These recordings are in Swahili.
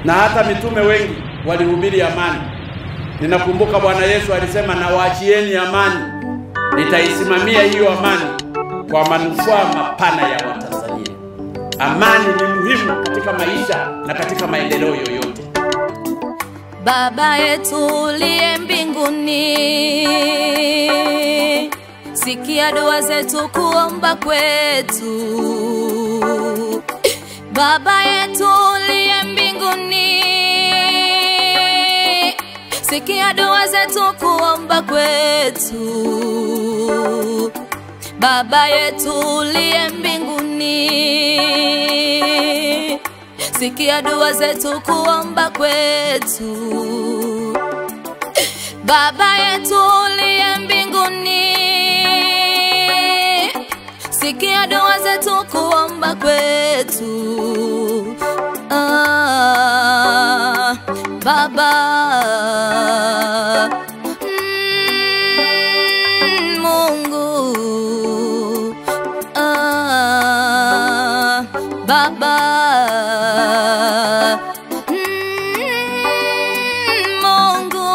na hata mitume wengi walihubiri amani. Ninakumbuka Bwana Yesu alisema, nawaachieni amani, nitaisimamia hiyo amani kwa manufaa mapana ya Watanzania. Amani ni muhimu katika maisha na katika maendeleo yoyote. Baba yetu uliye mbinguni, sikia dua zetu, kuomba kwetu. Baba yetu uliye mbinguni, sikia dua zetu, kuomba kwetu. Baba yetu uliye mbinguni, sikia dua zetu, kuomba kwetu. Baba yetu uliye mbinguni, sikia dua zetu, kuomba kwetu. Ah, Baba Mm, Mungu ah, Baba Mm, Mungu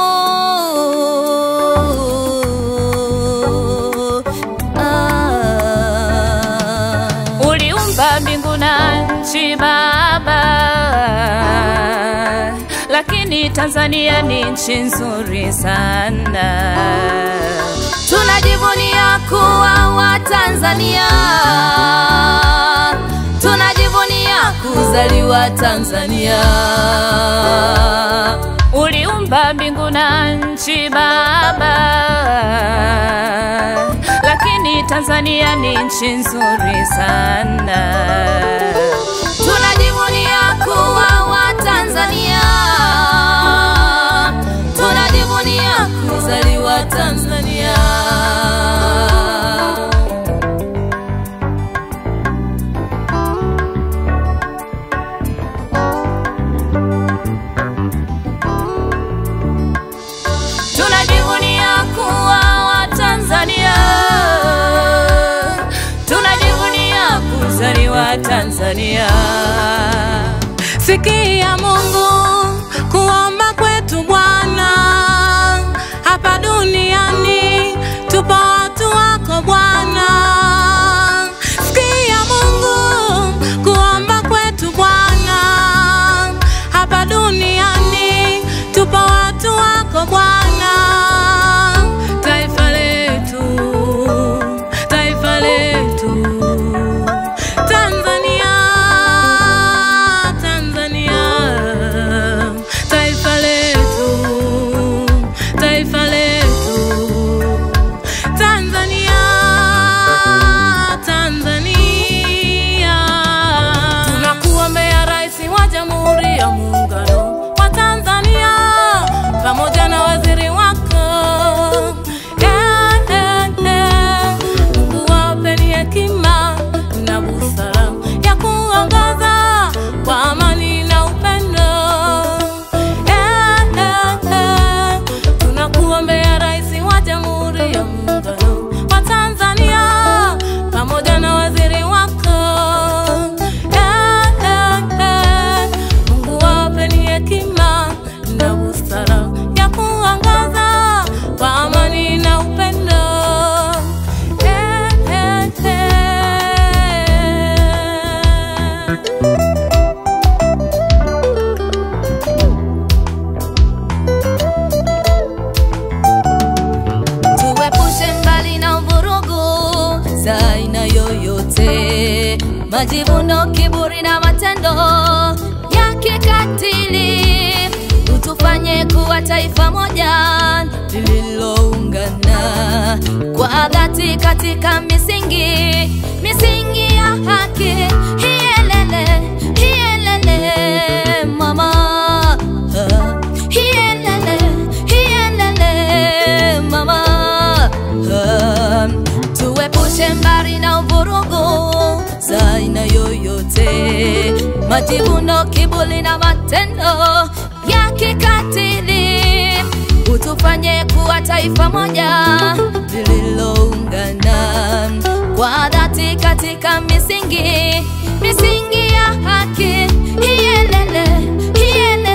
ah. Uliumba mbingu na nchi Baba, lakini Tanzania ni nchi nzuri sana. Tunajivunia kuwa Watanzania, tunajivunia kuzaliwa Tanzania. Uliumba mbingu na nchi Baba, lakini Tanzania ni nchi nzuri sana. Tunajivunia kuwa Watanzania, tunajivunia kuzaliwa Tanzania. Tunajivunia kuwa Watanzania, tunajivunia kuzaliwa Tanzania. Sikia Mungu kuomba kwetu Bwana, hapa duniani tupo watu wako Bwana. Sikia Mungu kuomba kwetu Bwana, hapa duniani tupo watu wako Bwana. Taifa letu, taifa letu Tanzania, Tanzania, taifa letu, taifa letu, Tanzania, Tanzania. Tunakuombea Rais wa Jamhuri ya Muungano wa Tanzania pamoja na waziri wako Eh, eh, eh. Mungu wapeni hekima na busara ya kuongoza kwa amani na upendo. Eh, eh, eh. Tunakuombea Rais wa Jamhuri ya Muungano wa Tanzania pamoja na waziri wako. Eh, eh, eh. Mungu wapeni hekima na busara ya kuongoza kwa amani na upendo. Eh, eh, eh. tuepushe mbali na vurugu za aina yoyote, majivuno, kiburi na matendo ya kikatili. Utufanye kuwa taifa moja lililoungana kwa dhati katika misingi misingi ya haki. Hielele, hielele mama, Ah, hielele, hielele mama, Ah, tuepushe mbali na uvurugu za aina yoyote, majivuno, kiburi na matendo ya kikatili. Utufanye kuwa taifa moja lililoungana kwa dhati katika misingi misingi ya haki. Hielele, hielele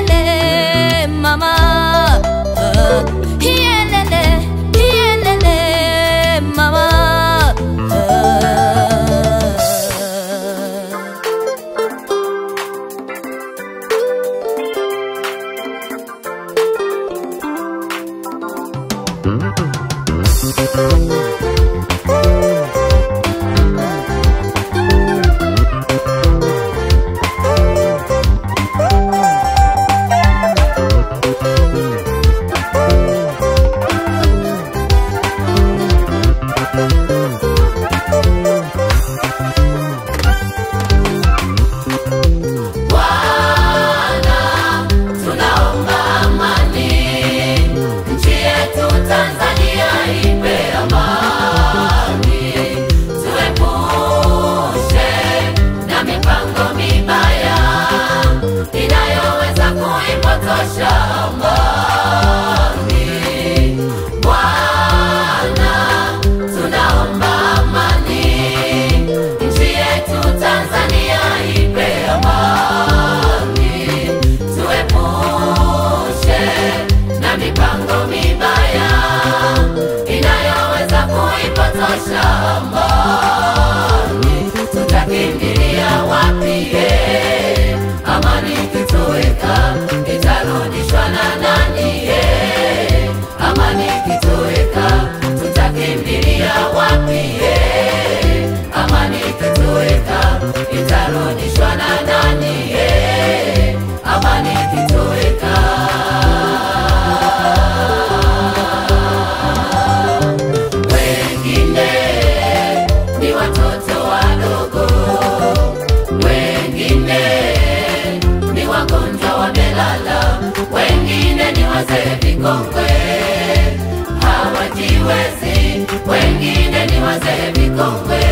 inayoweza kuipotosha amani. Bwana, tunaomba amani, nchi yetu Tanzania ipe amani, tuepushe na mipango mibaya inayoweza kuipotosha amani. Tutakimbilia wapi? eh? Amani ikitoweka itarudishwa na nani? eh? Amani ikitoweka tutakimbilia wapi? eh? Amani ikitoweka itarudishwa na nani? eh? Amani ikitoweka wengine ni watoto wadogo, wengine ni wagonjwa wamelala, wengine ni wazee vikongwe hawajiwezi, wengine ni wazee vikongwe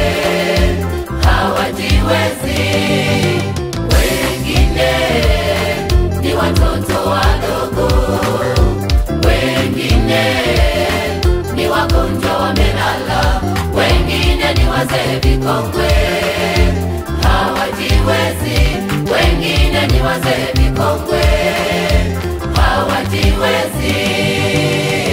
hawajiwezi, wengine ni watoto wadogo, wengine ni wagonjwa wamelala, wengine ni wazee vikongwe hawajiwezi, wengine ni wazee vikongwe hawajiwezi.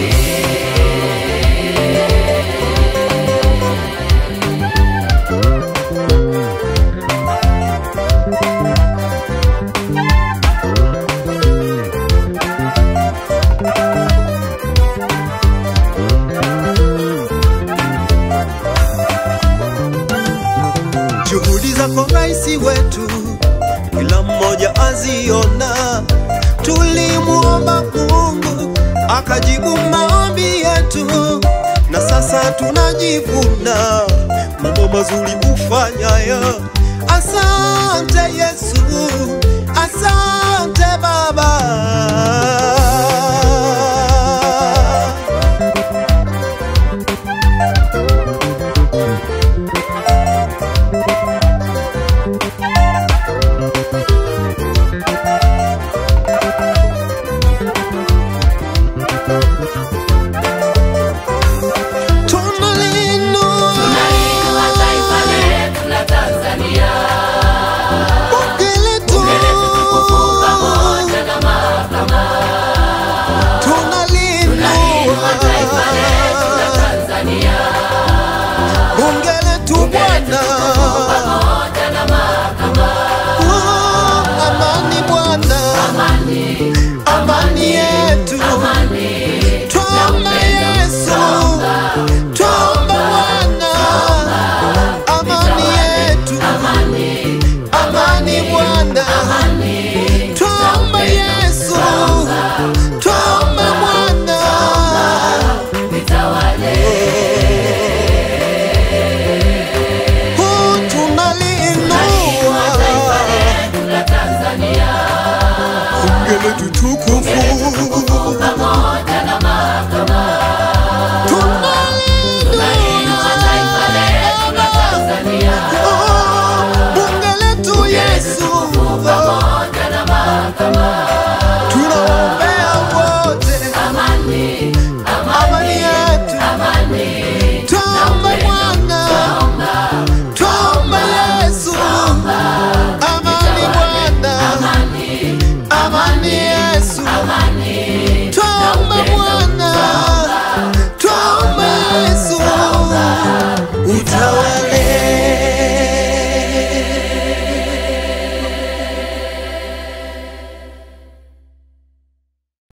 Juhudi zako raisi wetu, kila mmoja aziona. Tulimuomba Mungu akajibu maombi yetu, na sasa tunajivuna mambo mazuri ufanyaya. Asante Yesu, asante Baba. Tunalinua Tunaliinua taifa letu la Tanzania, bunge letu, pamoja na mahakama. Tunaliinua taifa letu la tunalinua Tanzania, bunge letu Bwana, pamoja na mahakama. Oh, amani Bwana, Amani, amani yetu, amani, twomba Yesu, twomba Bwana, amani yetu, amani, amani Bwana, twomba Yesu, twomba Bwana. vitawale. Oh, tunaliinua Taifa letu la Tanzania, bunge letu tukufu